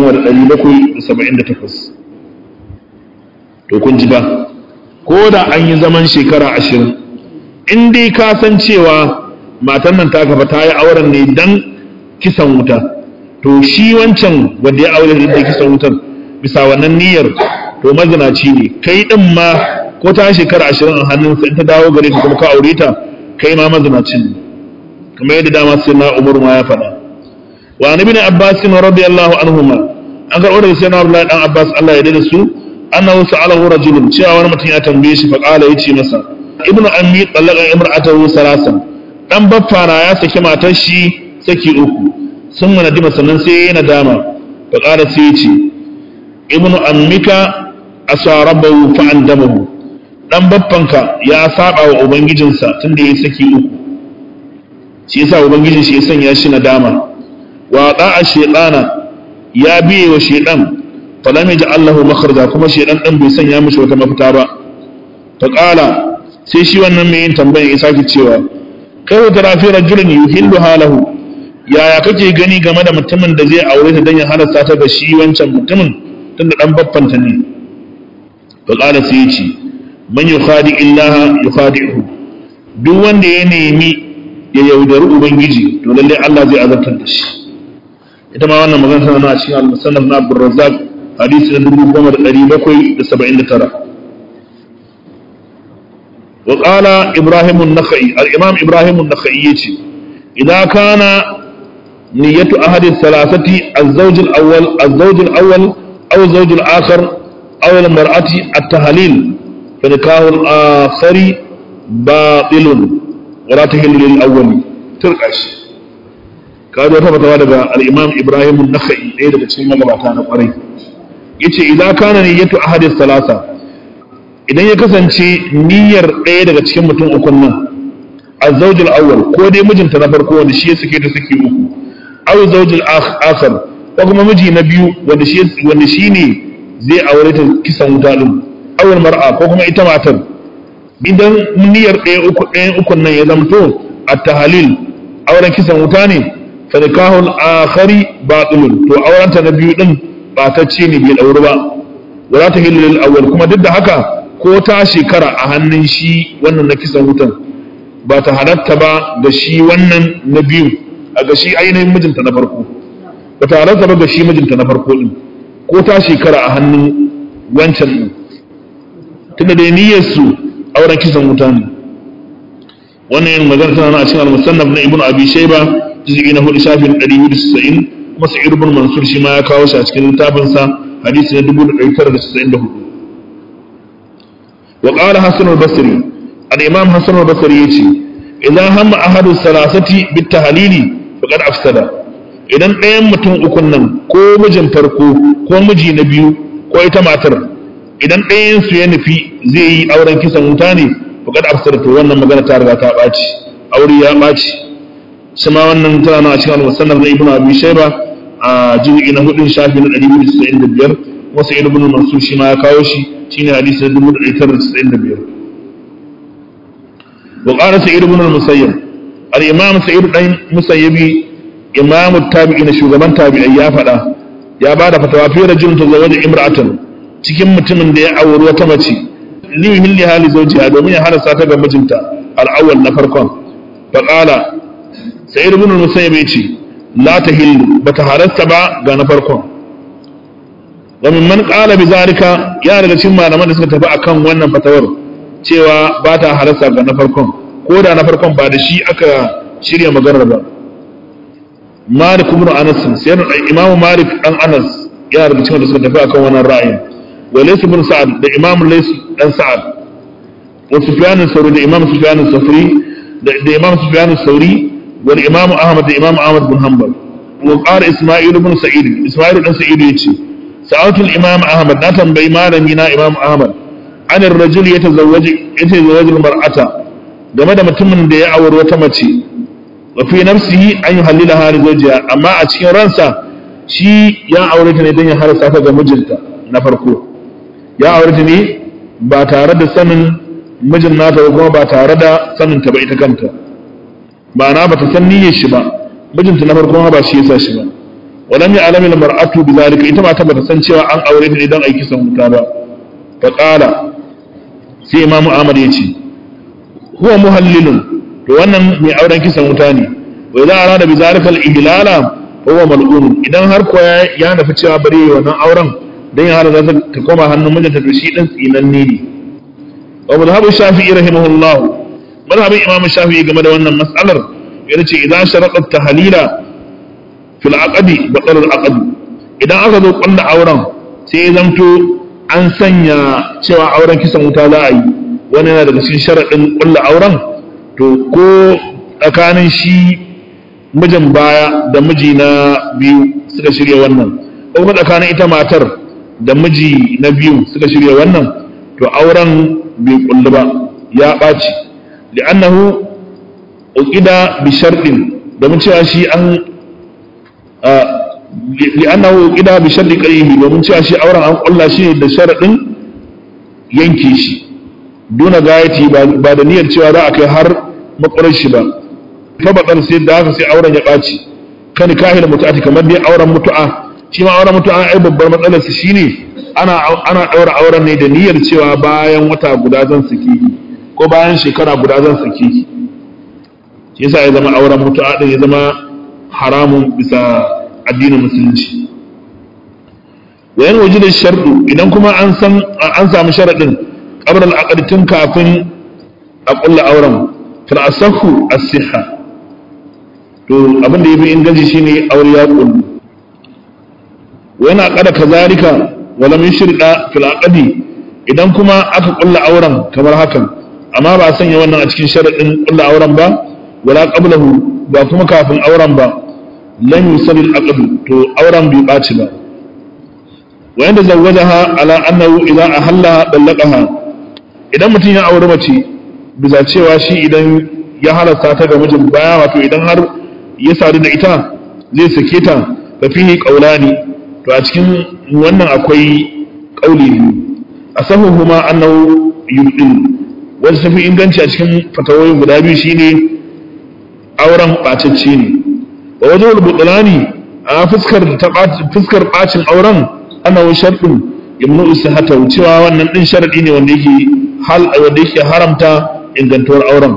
1778 to kun ji ba ko da an yi zaman shekara 20 in dai ka san cewa matan nan ta kafa ta yi auren ne dan kisan wuta to shi wancan wanda ya aure da kisan wutar bisa wannan niyyar to mazinaci ne kai din ma ko ta shekara ashirin a hannunsa in ta dawo gare ka kuma ka aure ta kai ma mazinacin ne kamar yadda dama sai na umar ma ya faɗa wa nabi ne abbas radiyallahu anhuma an karɓo daga sai na abdullahi dan abbas Allah ya dade su annahu sa'alahu rajulun cewa wani mutum ya tambaye shi fa qala yace masa ibnu ammi talaqa imra'atahu salasan dan baffa na ya saki matar shi saki uku sun mana dima sannan sai ya nadama fa qala sai ya ce ibnu ammika asarabahu fa andamahu dan baffanka ya saba wa ubangijinsa tunda ya saki uku shi yasa ubangijin shi ya sanya shi nadama wa da'a shaytana ya biye wa shaytan falam yaj'al lahu makhraja kuma shaytan din bai sanya mishi wata mafita ba fa qala sai shi wannan mai yin tambayar ya sake cewa kai wata rafi rajulun yuhillu halahu yaya kake gani game da mutumin da zai aure ta dan ya halasta ta ga shi wancan mutumin tunda dan baffanta ne fa qala sai yace man yukhadi illaha yukhadi'uhu duk wanda ya nemi ya yaudari ubangiji to lalle Allah zai azabtar da shi ita ma wannan magana tana a cikin al-musannaf na Abdul Razzaq hadisi na 1779 wa qala Ibrahim an-Nakhai al-Imam Ibrahim an-Nakhai yace idza kana niyyatu ahadi thalathati az-zawj al-awwal az-zawj al-awwal aw az-zawj al-akhar aw al-mar'ati at-tahlil fa nikahu al-akhari batilun wala tahillu lil-awwali turqash ka zo ta fatawa daga al-Imam Ibrahim an-Nakhai ɗaya daga cikin magabata na kwarai yace idza kana niyyatu ahadi thalatha idan ya kasance niyyar ɗaya daga cikin mutum ukun nan azzawjul awwal ko dai mijinta na farko wanda shi ya sake ta saki uku aw zawjul akhar ko kuma miji na biyu wanda shi wanda shine zai aure ta kisan wuta din awal mar'a ko kuma ita matar idan niyyar ɗaya uku ɗaya ukun nan ya zamto at-tahlil auren kisan wuta ne fa nikahul akhari batilun to aurenta na biyu din batacce ne bai dauri ba wala tahillu lil awwal kuma duk da haka ko ta shekara a hannun shi wannan na kisan wutan ba ta halatta ba ga shi wannan na biyu a ga shi ainihin mijinta na farko ba ta halatta ba ga shi mijinta na farko din ko ta shekara a hannun wancan din tunda da niyyar su auren kisan wuta ne wannan yin magana tana a cikin al-musannaf na ibnu abi shayba juz'i na 4 shafin 290 kuma sa'id ibn mansur shi ma ya kawo shi a cikin littafinsa hadisi na 1994 وقال حسن البصري الإمام حسن البصري يتي إذا هم أحد الثلاثة بالتهليل فقد أفسد idan ɗayan mutum ukun nan ko mijin farko ko miji na biyu ko ita matar idan ɗayan su ya nufi zai yi auren kisan wuta ne faqad afsara to wannan magana ta riga ta ɓaci aure ya ɓaci shi ma wannan tana na cikin al-musannaf na ibnu abi shayba a juz'i na hudun shafi na 295 wasu ibnu mansur shi ma ya kawo shi shine hadisi na 1995 wa qala sa'id ibn al-musayyib al-imam sa'id dan musayyibi imam tabi'in shugaban tabi'ai ya fada ya bada fatawa fi rajulun tazawaja imra'atan cikin mutumin da ya auri wata mace liyuhilli hali zawjiha domin ya halasta ta ga mijinta al-awwal na farkon fa qala sayyid ibn musayyib yace la tahillu bata halasta ba ga na farkon wa mimman qala bi zalika ya daga cikin malaman da suka tafi akan wannan fatawar cewa ba ta halasta ga na farkon ko da na farkon ba da shi aka shirya maganar ba malik ibn anas sai imamu malik dan anas ya daga cikin da suka tafi akan wannan ra'ayin wa laysa ibn sa'ad da imamu laysa dan sa'ad wa sufyan al-thawri da imamu sufyan al-thawri da imamu sufyan al-thawri wa imamu ahmad da imamu ahmad bin hanbal wa qala isma'il ibn sa'id isma'il dan sa'id yace sa'atul imam ahmad na tambayi malami na imam ahmad an ar-rajul yatazawwaju yatazawwaju al-mar'ata game da mutumin da ya aure wata mace wa fi nafsihi an yuhallilaha li zawjiha amma a cikin ransa shi ya aure ta ne don ya harasa ta ga mijinta na farko ya aure ta ne ba tare da sanin mijin nata ba kuma ba tare da sanin ta ba ita kanta ma'ana ba ta san niyyar shi ba mijinta na farko ba shi yasa shi ba walam ya alami mar'atu bi zalika ita ma ta bata san cewa an aure ta ne don aiki san wuta ba fa qala sai imamu ahmad ya ce huwa muhallilun to wannan mai auren kisan wuta ne wa idza arada bi zalika al-ihlala huwa mal'un idan har ko ya nufi cewa bari yi wannan auren dan ya hada za ta koma hannun mijinta to shi dan tsinanne ne wa madhhabu shafi'i rahimahullah madhhabin imam shafi'i game da wannan mas'alar yana ce idan sharaqa tahlila fil aqdi batal al aqd idan aka zo kullu auren sai ya zamto an sanya cewa auren kisan wuta za a yi wannan yana daga cikin sharadin kullu auren to ko tsakanin shi mijin baya da miji na biyu suka shirya wannan ko kuma tsakanin ita matar da miji na biyu suka shirya wannan to auren bai kullu ba ya ɓaci li'annahu uqida bi shartin domin cewa shi an li'annahu uqida bi sharti qayhi domin cewa shi auren an kulla shi da sharadin yanke shi duna gayati ba da niyyar cewa za a kai har makwarar shi ba fa batsar sai da haka sai auren ya ɓaci kan kahil mutu'ati kamar dai auren mutu'a shi ma auren mutu'a ai babbar matsalar su shine ana ana daura auren ne da niyyar cewa bayan wata guda zan saki ko bayan shekara guda zan saki shi yasa ya zama auren mutu'a din ya zama haramun bisa addinin musulunci wayan waje da shardu idan kuma an san an samu sharadin qabla al-aqd tun kafin a kulla auren fil asahu as-sihha to abin da yafi inganci shine aure ya kullu wani aqada kazalika wala min shirda fil aqdi idan kuma aka kulla auren kamar hakan amma ba a sanya wannan a cikin sharadin kulla auren ba wala qablahu ba kuma kafin auren ba lam yusalil aqd to auren bai baci ba wa yanda zawwajaha ala annahu idza ahalla dallaqaha idan mutum ya aure mace bisa cewa shi idan ya halasta ta ga mijin baya wato idan har ya sadu da ita zai sake ta fa fihi qawlani to a cikin wannan akwai kauli biyu asahuhuma annahu yubdil wanda tafi inganci a cikin fatawoyin guda biyu shine auren bacacce ne wa wajhul butlani a fuskar ta fuskar bacin auren annahu shartun yamnu sihata cewa wannan din sharadi ne wanda yake hal wanda yake haramta ingantuwar auren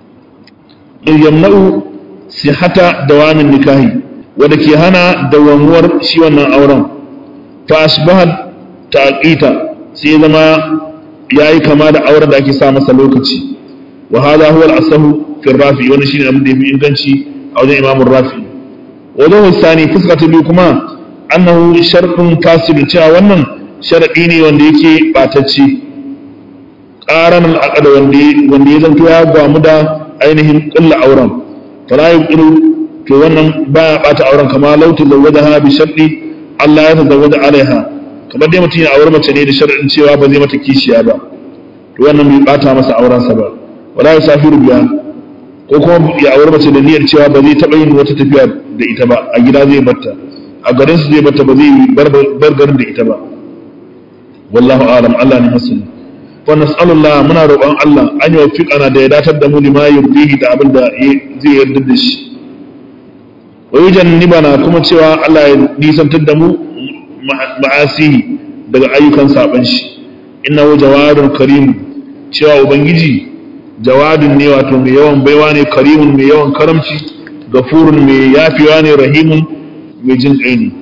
yamna'u sihata dawamin nikahi wanda ke hana dawamuwar shi wannan auren fa asbahat taqita sai zama yayi kama da auren da ake sa masa lokaci wa hadha huwa al-asahu fi rafi wannan shine abin da yafi inganci a wajen imamu rafi wajen wasani fuska ta biyu kuma annahu shartun fasid cewa wannan sharadi ne wanda yake batacce qaran al-aqd wanda wanda ya zanto ya gwamu da ainihin kulla auren fala yuqiru to wannan baya bata auren kama lauti zawwajaha bi sharti Allah ya tazawwaja alaiha kamar dai mutum ya aure mace ne da sharadin cewa ba zai mata kishiya ba to wannan bai bata masa auren sa ba wala yusafiru biya ko kuma ya aure mace da niyyar cewa ba zai taba yin wata tafiya da ita ba a gida zai batta a garin su zai batta ba zai bar garin da ita ba wallahu a'lam Allah ne masani wa nas'alullah muna roƙon Allah an yi wafiƙana da ya datar da mu lima yurdihi da abin da zai yarda da shi wa yujannibana kuma cewa Allah ya nisantar da mu ma'asihi daga ayyukan saban shi innahu jawadun karim cewa ubangiji jawadun ne wato mai yawan baiwa ne karimun mai yawan karamci gafurun mai yafewa ne rahimun mai jin kai ne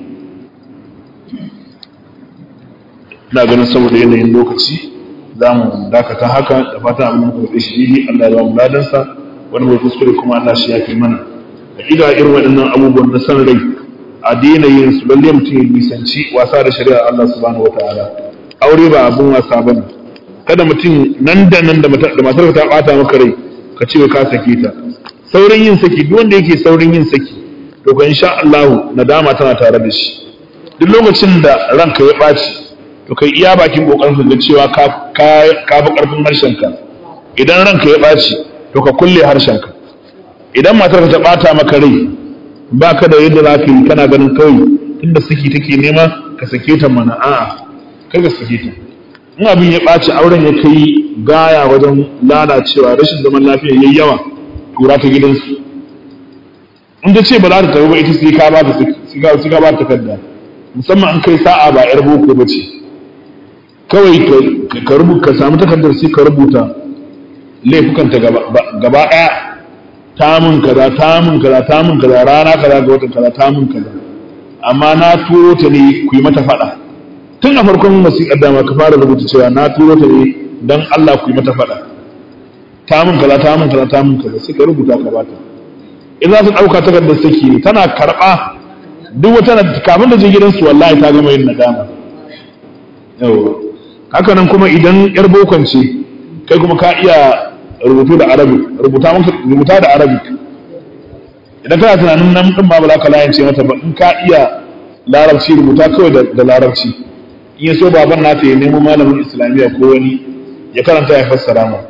ina ganin saboda yanayin lokaci za mu dakata haka da fata abin da kuka shi ne Allah ya ba mu ladansa wani mai kuskure kuma Allah shi ya fi mana hakika irin waɗannan abubuwan na san rai a daina yin su lalle mutum ya nisanci wasa da shari'ar Allah subhanahu wataala aure ba abun wasa bane kada mutum nan da nan da matar ta bata maka rai ka ce ka sake ta saurin yin saki duk wanda yake saurin yin saki to ka insha Allah nadama tana tare da shi duk lokacin da ranka ya ɓaci to kai iya bakin kokarin ka ga cewa ka ka fi karfin harshenka idan ranka ya ɓaci to ka kulle harshenka idan matar ta ɓata maka rai baka da yadda za ka yi kana ganin kawai tunda saki take nema ka sake ta mana a'a kar ka sake ta in abin ya ɓaci auren ya kai gaya wajen lalacewa rashin zaman lafiya yayi yawa tura ta gidansu in ta ce ba za ta tafi ba ita sai ka ba ta sai ka ba ta takarda musamman an kai sa'a ba yar boko ba ce kawai ka rubuta ka samu takardar sai ka rubuta laifukanta gaba ɗaya ta mun kaza ta mun kaza ta mun kaza rana kaza ga watan kaza ta mun kaza amma na turo ta ne ku yi mata faɗa tun a farkon wasiƙar dama ka fara rubuta cewa na turo ta ne don Allah ku yi mata faɗa ta mun kaza ta mun kaza ta mun kaza sai ka rubuta ka bata in za su ɗauka takardar saki ne tana karɓa duk wata kafin da je gidansu wallahi ta gama yin nadama yawa haka nan kuma idan yar bokon ce kai kuma ka iya rubutu da arabic rubuta maka rubuta da arabic idan kana tunanin nan din ba za ka layance mata ba in ka iya larabci rubuta kawai da larabci in ya so baban nata ya nemo malamin islamiyya ko wani ya karanta ya fassara mu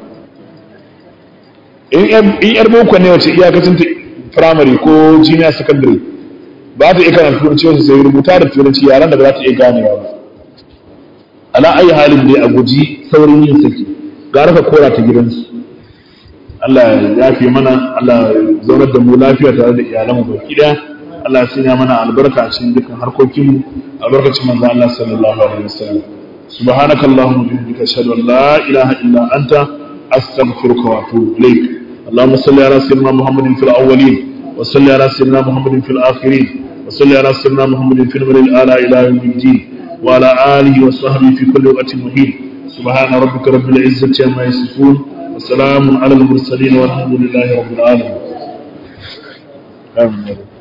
in yar boko ne wace iyakacin ta primary ko junior secondary ba ta iya karanta turanci wasu sai rubuta da turanci yaran da ba za ta iya ganewa ba ala ayi halin dai a guji saurin yin saki gara ka kora ta gidansu Allah ya fi mana Allah ya zaunar da mu lafiya tare da iyalanmu baki daya Allah ya sanya mana albarka a cikin dukkan harkokinmu albarkacin manzo Allah sallallahu alaihi wasallam subhanakallahumma wa bihamdika ashhadu an la ilaha illa anta astaghfiruka wa atubu ilaik اللهم صل على سيدنا محمد في الاولين وصل على سيدنا محمد في الاخرين وصل على سيدنا محمد في الملل الاعلى الى يوم الدين وعلى آله وصحبه في كل وقت مهين سبحان ربك رب العزة عما يصفون وسلام على المرسلين والحمد لله رب العالمين آمين